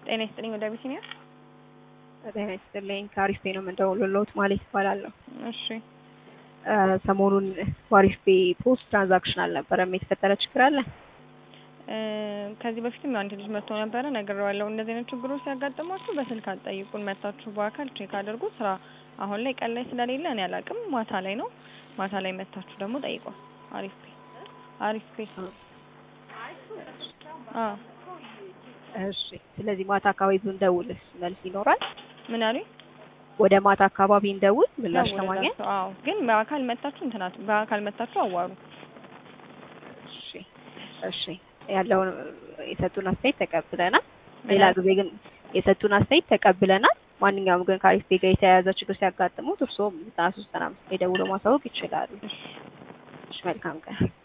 ጤና ይስጥልኝ ወደ አቢሲኒያ። ጤና ይስጥልኝ ከአሪፍ ፔ ነው የምንደውልልዎት ማለት ይባላለሁ። እሺ ሰሞኑን በአሪፍ ፔ ፖስት ትራንዛክሽን አልነበረም። የተፈጠረ ችግር አለ? እ ከዚህ በፊትም አንድ ልጅ መጥቶ ነበረ ነግሬዋለሁ። እንደዚህ አይነት ችግሮች ሲያጋጥሟችሁ በስልክ አትጠይቁን፣ መታችሁ በአካል ቼክ አድርጉ። ስራ አሁን ላይ ቀን ላይ ስለሌለ እኔ አላውቅም። ማታ ላይ ነው። ማታ ላይ መታችሁ ደግሞ ጠይቋል። አሪፍ ፔ አሪፍ ፔ አ እሺ። ስለዚህ ማታ አካባቢ ብንደውልስ መልስ ይኖራል? ምን አሉኝ? ወደ ማታ አካባቢ እንደውል ምላሽ ለማግኘት። ደውልላቸው። አዎ ግን በአካል መታችሁ እንትናት በአካል መታችሁ አዋሩ። እሺ እሺ። ያለውን የሰጡን አስተያየት ተቀብለናል። ሌላ ጊዜ ግን የሰጡን አስተያየት ተቀብለናል። ማንኛውም ግን ከአሪፍ ፔ ጋር የተያያዘ ችግር ሲያጋጥሙት እርስዎም ዘጠና ሶስት ዘጠና አምስት ላይ ደውለው ማሳወቅ ይችላሉ። እሺ መልካም ቀን።